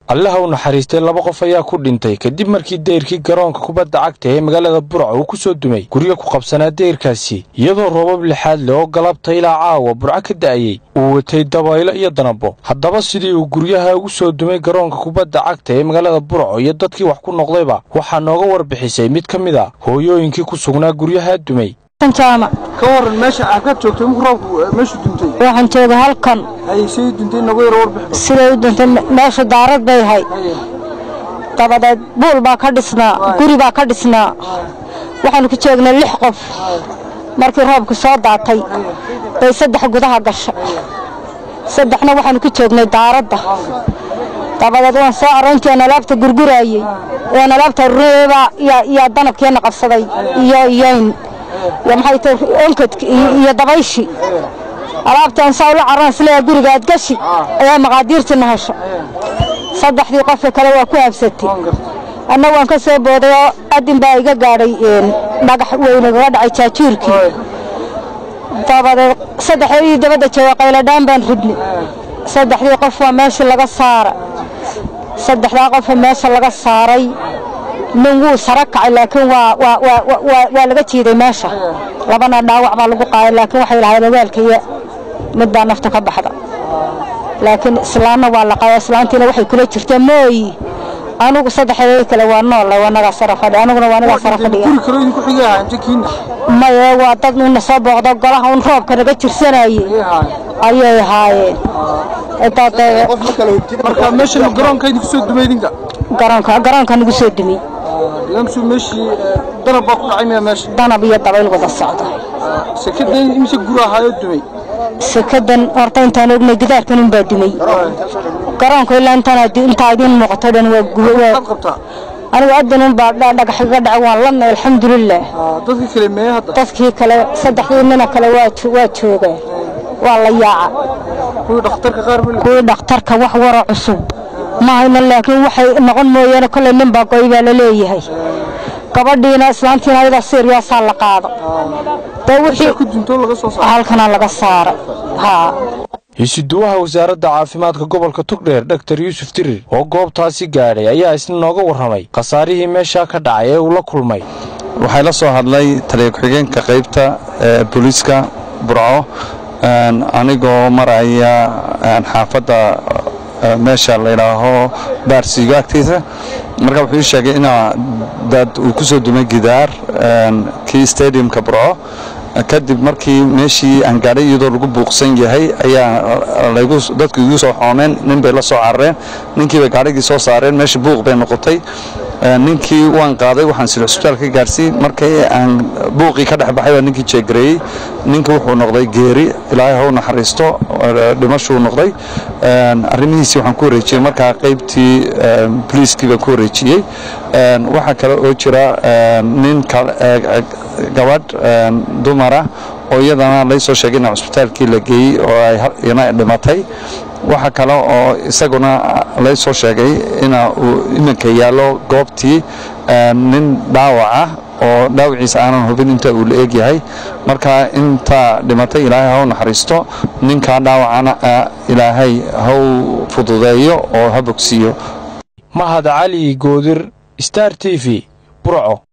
allaha u naxariistay laba qof ayaa ku dhintay kadib markii dayrkii garoonka kubadda cagta ee magaalada burco uu ku soo dumay guryo ku qabsanaa dayrkaasi iyadoo roobab lixaad leh oo galabta ilaa caawa burco ka da'ayey uu watay dabaylo iyo danabo haddaba sidii uu guryaha ugu soo dumay garoonka kubadda cagta ee magaalada burco iyo dadkii wax ku noqdayba waxaa nooga warbixisay mid ka mid a hooyooyinkii ku sugnaa guryaha dumay ka waran meesha aad ka joogtay markuu roobku meeshu duntay waxaan jooga halkan hay say duntay nagu yaro warbixi siday u duntay meeshu daarad bay ahayd dabadeed buul baa ka dhisnaa guri baa ka dhisnaa waxaanu ku joognay lix qof markii roobku soo daatay bay saddex gudaha gasha saddexna waxaanu ku joognay daaradda dabadeed waan soo aroontii aan alaabta gurguraayey aan alaabta rureeba yaa danabkeena qabsaday iyo iyoyn iyo maxay tahay onkadki iyo dabayshi alaabtaan saa ula carran isleeya guriga aad gashi ayaa maqaadiirtiina hesho saddexdii qofka kale waa ku habsatay anna waan ka soo booday oo adin baa iga gaadhay dhagax weynagaga dhacay jaajuurkii dabadeed saddexdii dabadda jooga qayladhaan baan ridnay saddexdii qof waa meeshii laga saara saddexdaa qofa meesha laga saaray nin wuu sara kacay laakiin waa laga jiiday meesha labana dhaawac baa lagu qaaday laakiin waxay lahayd ogaalkaiyo mid baa nafta ka baxda laakiin islaanna waa la qaaday islaantiina waxay kula jirtaa mooyi anugu saddexdeeda kale waa nool wanagaa sara fadhi aniguna waa anagaa sara fadhiya guri kale idinku xigay ahaa inta kiina maye waa dad una soo booqdo golaha un roobka naga jirsanayey ayay ahaayeen marka meesha garoonka idinku soo dumay idinka garoonka garoonka nagu soo dumay lamsu meeshii danab baa ku dhacay miya meesha danab iyo dabayl wada socda sekadan imise guri ahaayoo dumay sekadan horta intaan ognay gidaarkan unbaa dumay garoonka ilaa intaa idiin muuqato dhan waa maxaad qabtaa anigu adan unbaa dhagax iga dhacay waan ladna alxamdulilah dadkii kale mee hadda dadkii kale saddexdii nina kale waa joogaan waa la yaaca kuwii dhakhtarka qaar ma kuwii dhakhtarka wax waro cusub ma hayno laakiin waxay noqon mooyaane kolley nin baa goy baa la leeyahay gabadhiina islaantiina ayadaa siryaasaa la qaado dee wixii ku dunto laga soo saaray halkanaa laga saara haa hisuduwaha wasaaradda caafimaadka gobolka togdheer dhaktar yuusuf dirir oo goobtaasi gaadhay ayaa isna nooga warramay khasaarihii meeshaa ka dhacay ee uu la kulmay waxay la soo hadlay taliya ku-xigeenka qaybta ee booliiska burco anigoo maraya xaafadda meesha layidhaaho baarsiigo agtiisa marka wuxuu ii sheegay inaa dad uu ku soo dumay gidaar kii stadiumka burco kadib markii meeshii aan gaadhay iyadoo lagu buuqsan yahay ayaa dadku igu soo xoomeen nin bay la soo carareen ninkii bay gaadhigii soo saareen meeshii buuq bay noqotay ninkii waan qaaday waxaan sida cusbitaalka ka gaarsiin markii aan buuqii ka dhex baxay baa ninkii jeegareeyey ninkii wuxuu noqday geeri ilaahay ha u naxariisto dhimashuu noqday arrimihiisii waxaan ku wareejiyey markaa qaybtii boliiskii baan ku wareejiyey waxaa kale oo jira nin gabadh dumara oo iyadana lay soo sheegay in cusbitaalkii la geeyey oo ayna dhimatay waxaa kale oo isaguna lay soo sheegay ina uu iminka yaallo goobtii nin dhaawac ah oo dhaawaciisa aanan hubin inta uu la egyahay marka intaa dhimatay ilaahay ha u naxariisto ninkaa dhaawacana ilaahay ha u fududeeyo oo ha bogsiiyo mahad cali goodir star t v burco